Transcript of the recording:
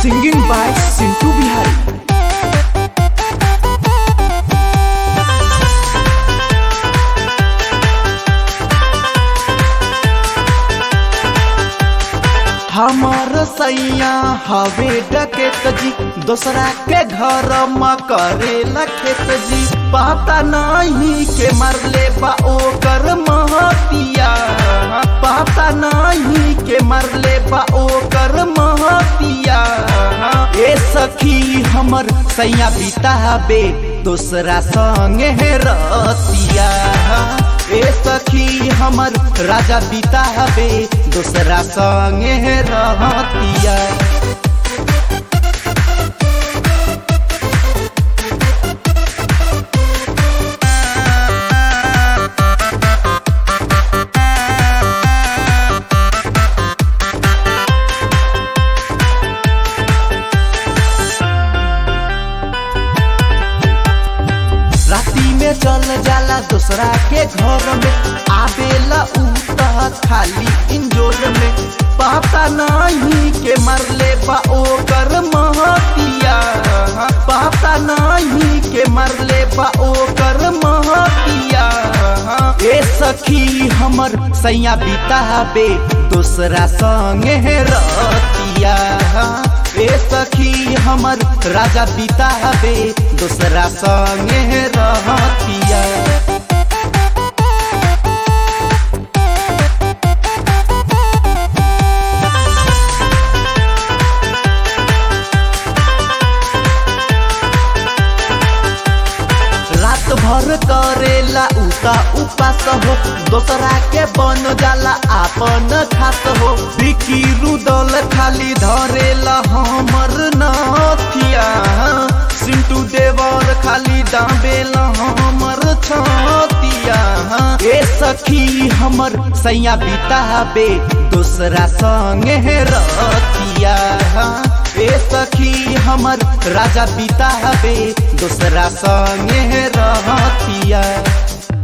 Singing by Sintu Bihari. हमार सैया हवे डकेत जी दोसरा के घर म करे खेत जी पता नहीं के मरले बा ओकर महतिया पता नहीं के मरले बा ओकर महतिया ए सखी हमर सैया बिताबे दोसरा संगे रतिया ए सखी हमर राजा बिताबे दोसरा संगे रहतिया राती में चल जाला दूसरा के घर में आवेला उ त खाली इंजोर में पता नहीं के मरले बा ओकर महतिया पता नहीं के मरले बा ओकर महतिया ए सखी हमर सैया बिताबे दूसरा संगे रतिया ए सखी हमर राजा बिताबे दूसरा संगे रहतिया रात भर करेला उता उपास हो दोसरा के बन जाला आपन खास हो बिकी रुदल खाली धरेला हमर नथिया सिंटू देवर खाली दाबेला हमर छतिया ए सखी हमर सैया बिताबे दोसरा संगे रतिया ए सखी हमर राजा बिताबे दोसरा संगे रहतिया